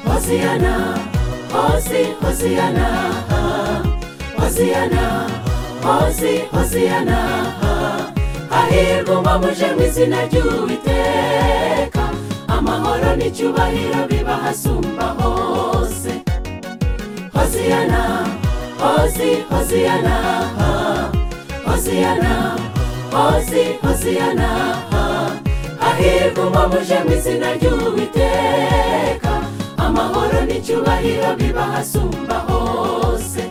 Hosiana, Hosi, Hosiana, Hosiana, Hosi, Hosiana. Hahirwa uba muje mu izina ry'Uwiteka, amahoro n'icyubahiro biba hasumba hose. Hosiana, Hosi, Hosiana, Hosiana, Hosi, Hosiana. Hahirwa uba muje mu izina ry'Uwiteka, amahoro n'icyubahiro biba hasumba hose.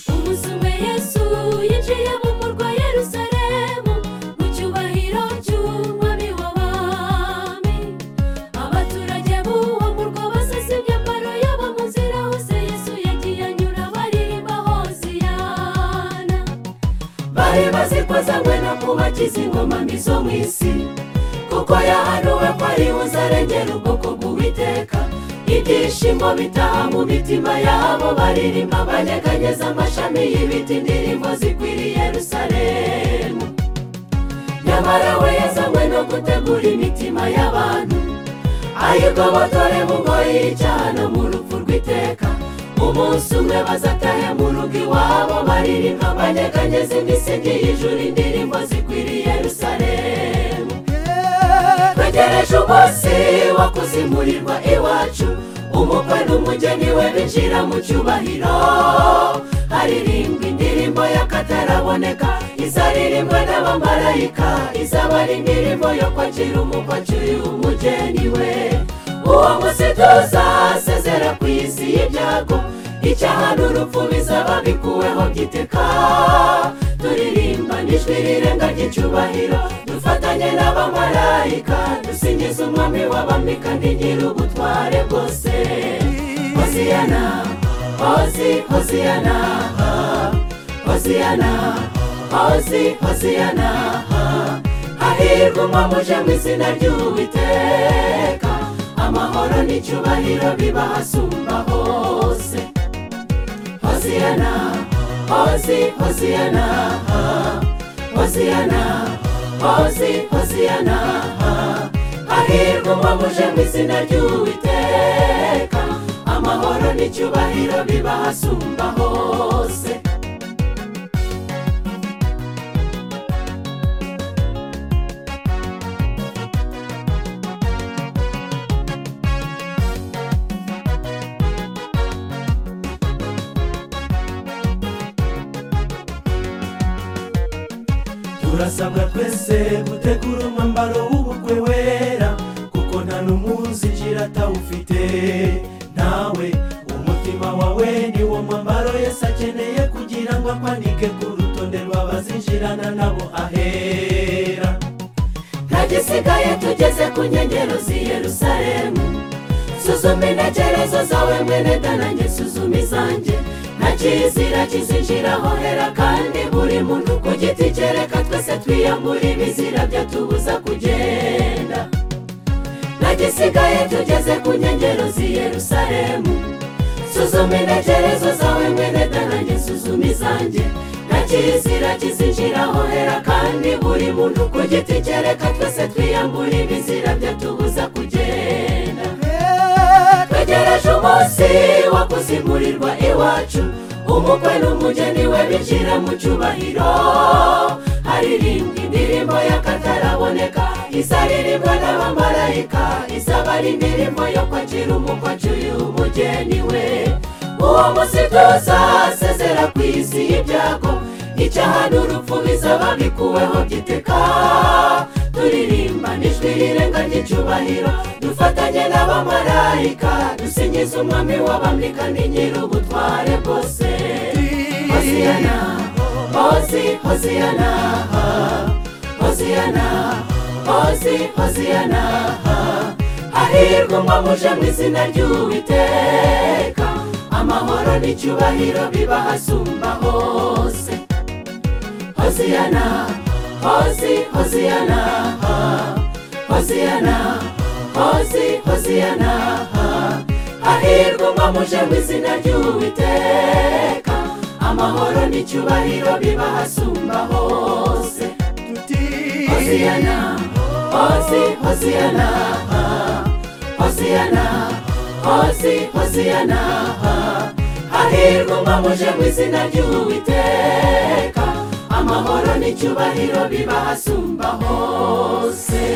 Umuzume Yesu yinjiye mu murwa Yerusalemu mu cyubahiro cy'umwami w'abami abaturage b'uwo murwa basasa imyambaro yabo mu nzira hose Yesu yagiye anyura baririmba hoziyana bari bazikoze no kubakiza ingoma mbi zo mu isi kuko yahanuwe ko ari buzarengera ubwoko bw'uwiteka ibyishimo bitaha mu mitima yabo baririmba banyeganyeza amashami y'ibiti indirimbo zikwiriye yerusalemu nyamara we yazanywe no gutegura imitima y'abantu ayigobotore mu ngoyi y'icyaha no mu rupfu rw'iteka umunsi umwe bazatahe mu rugo iwabo baririmba banyeganyeza imisingi y'ijuru indirimbo zikwiriye yerusalemu twegereje umunsi wo kuzimurirwa iwacu umukwe n'umugeni we binjira mu cyubahiro haririmbwa indirimbo y'akataraboneka izaririmbwa n'abamarayika izaba ari indirimbo yo kwakira umukwe acyuye umugeni we uwo munsi tuzasezera ku isi y'ibyago icyaha n'urupfu bizaba bikuweho by'iteka turirimba n'ijwi rirenga ry'icyubahiro dufatanye n'abamarayika dusingiza umwami w'abami kandi nyir'ubutware bwose hoziyana hozi hoziyana hoziyana hozi hoziyana hahirwa umwe muje mu izina ry'uwiteka amahoro n'icyubahiro biba hasumba hose hoziyana hozi hoziyana hoziyana hozi hoziyana hahirwa umwe muje mu izina ry'uwiteka amahoro n'icyubahiro biba hasumba hose turasabwa twese gutegura umwambaro w'ubukwe wera kuko nta n'umuzinjira atawufite nawe umutima wawe ni wo mwambaro yesu akeneye kugira ngo akwanike ku rutonde rw'abazinjirana nabo ahera ntagisigaye tugeze ku nkengero z'i yerusalemu suzuma intekerezo zawe mwene danange suzuma izanjye nta kizira kizinjiraho hera kandi buri muntu ku giti kereka twese twiyambura ibizira byatubuza kugenda nta gisigaye tugeze ku nkengero z'i yerusalemu suzuma intekerezo zawe mwene danange suzuma izanjye nta kizira kizinjiraho hera kandi buri muntu ku giti kereka twese twiyambura ibizira byatubuza kugenda twegereje umunsi wo kuzimurirwa iwacu umukwe n'umugeni we binjira mu cyubahiro haririmbwa indirimbo y'akataraboneka izaririmbwa n'abamarayika izaba ari indirimbo yo kwakira umukwe acyuye umugeni we uwo munsi tuzasezera ku isi y'ibyago icyaha n'urupfu bizaba bikuweho giteka turirimba n'ijwi rirenga ry'icyubahiro dufatanye n'abamarayika dusingiza umwami w'abami kandi nyir'ubutware bwose hoziyana hozi hoziyana hoziyana hozi hoziyana hahirwa umwe muje mu izina ry'uwiteka amahoro n'icyubahiro biba hasumba hose hoziyana hozi hoziyana hoziyana hozi hoziyana hahirwa umwe muje mu izina ry'uwiteka amahoro n'icyubahiro biba hasumba hose hoziyana hozi hoziyana hoziyana hozi hoziyana hahirwa umwamuje mu izina ry'uwiteka amahoro n'icyubahiro biba ahasumba hose